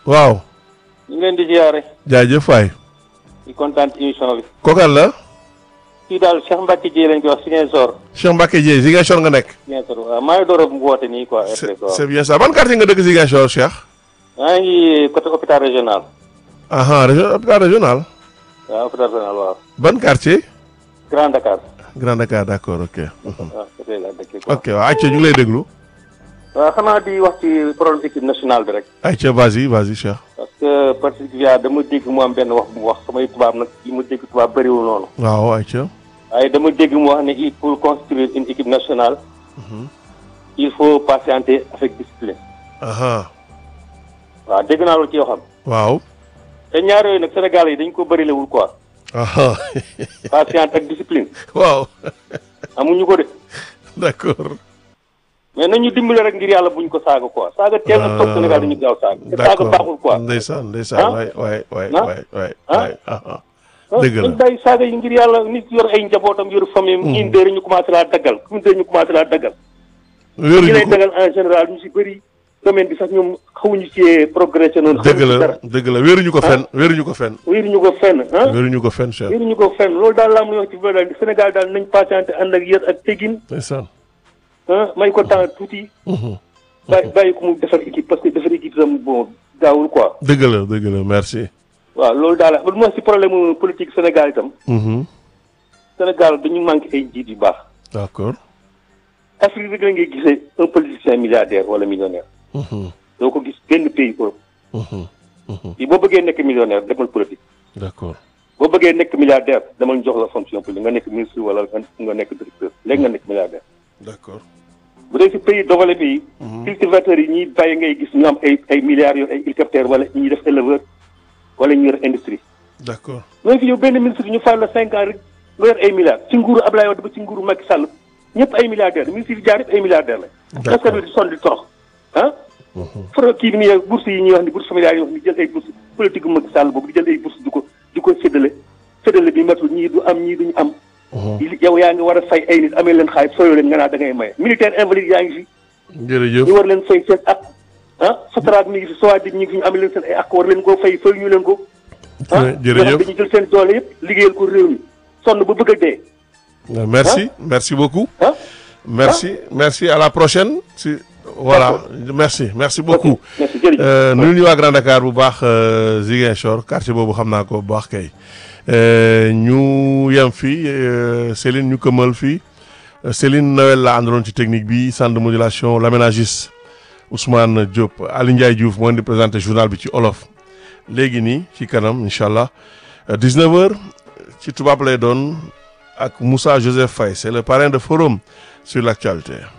waaw ñu ngi leen di ziare jaajëf waay di kontaan ci émission bi. kookal la kii daal Cheikh Mbacke Dieye lañ koy wax Ziguinchor. Cheikh Mbacke Dieye Ziguinchor nga nekk Ziguinchor waaw maa ngi door a woote nii quoi. c'est RTS waaw c'est bien ça ban quartier nga dëkk Ziguinchor Cheikh maa ngi côté hôpital régional. aha région hôpital régional waaw hôpital régional waaw. ban quartier Grand Dakar. Grand Dakar d'accord ok waaw côté la dëkk quoi. ok waaw ayca ñu ngi lay déglu waaw xanaa di wax ci problème équipe nationale bi rek. ayca vas-y vas-y Cheikh parce que particulièrement dama dégg mu am benn wax bu mu wax samay tubaab nag yi ma dégg tubaab bëriwul noonu. waaw ayca waaye dama dégg mu wax ne il pour construire une équipe nationale. il faut patienter avec discipline. aha waaw dégg naa loolu ci waxam. waaw te ñaar yooyu nag Sénégal yi dañ ko bërilewul quoi. aha patience ak discipline. waaw amuñu ko de. d'accord mais nañu dimbali rek ngir yàlla buñ ko saaga quoi saaga teel na toog Sénégal dañu gaaw saaga. te saaga baaxul quoi. ndeysaan ndeysaan Ah? waay waay waay Ah? waay waay Ah? waay aha ah dëgg la. dañ bàyyi saaga yi ngir yàlla nit yor ay njabootam yor famille am. ñun dëre ñu commencé laa daggal ñun dëre ñu commencé laa daggal. ñi wéeruñu lay ko daggal en général ñu si bëri domaine bi sax ñoom xawuñu ci progressé noonu. dëgg xamuñu ci la dara dëgg la wéeruñu ko fenn wéeruñu ko fenn wéeruñu ko fenn ah. wéeruñu ko fenn Cheikh wéeruñu ko fenn loolu daal laa muy wax ci biir daal Sénégal daal nañ patienté ànd ak yër ak tegin ndeysaan ah may ko temps tuuti. bàyyi bàyyi ko mu defar équipe parce que defar équipe tam bon gaawul quoi. dëgg la dëgg la merci waaw loolu daal la lu ma si problème mu politique Sénégal itam. Mhm. Sénégal dañu manqué ay njiit yu baax. d'accord Afrique rek la ngay gisee un politicien milliardaire wala millionnaire. Mhm. doo ko gis benn pays Europe. Mhm. Mhm. yi boo bëggee nekk millionnaire demal politique. d'accord boo bëggee nekk milliardaire demal ñu jox la fonction publique nga nekk ministre wala nga nga nekk directeur léegi nga nekk milliardaire. d'accord bu dee si pays développé yi. cultivateurs yi ñuy bàyyi ngay gis ñu am ay ay milliards yor ay hélicoptères wala ñuy def éleveur wala ñu yor industrie. d'accord loolu fi yow benn ministre ñu fal la cinq ans rek nga yor ay milliards ci nguuru Ablaye Wade ba ci nguuru Macky Sall ñëpp ay milliardaires ministre yi fi jaar yëpp ay milliardaires la. D'accord. askan wi di sonn di torox ah. foro kii bi nii bourse yi ñuy wax ni bourse familiale yi wax ni jël ay bourse politique gu Macky Sall boobu di jël ay bourse di ko di ko séddale séddale bi matul ñii du am ñii duñu am. yow yaa ngi war a fay ay nit amee leen xaalis fayoo leen nga naa da ngay maye militaire invalide yaa ngi fi. jërëjëf ñu war leen fay seen ak ah Sotrac mi ngi fi Sowadib ñi ngi fi ñu amee leen seen ay ak war leen koo fay fay ñu leen ko. ah jërëjëf dañu jël seen doole yëpp liggéeyal ko réew mi sonn ba bëgg a dee. merci merci beaucoup ah merci merci à la prochaine si voilà merci merci beaucoup merci jërëjëf. Euh, nuyu ñu waa Grand Dakar bu baax euh, Ziguinchor quartier boobu xam naa ko bu baax kay Euh, ñu yem fii euh, Céline ñu këmal fii Euh, Céline Noël la àndaloon ci technique bi centre de modulation l'aménagiste Ousmane Diop Ali Ndiaye Diouf moo di présenté journal bi ci olof léegi nii ci kanam incha allah 19h ci tubaab lay doon ak Moussa Joseph Faye c'est le parrain de forum sur l'actualité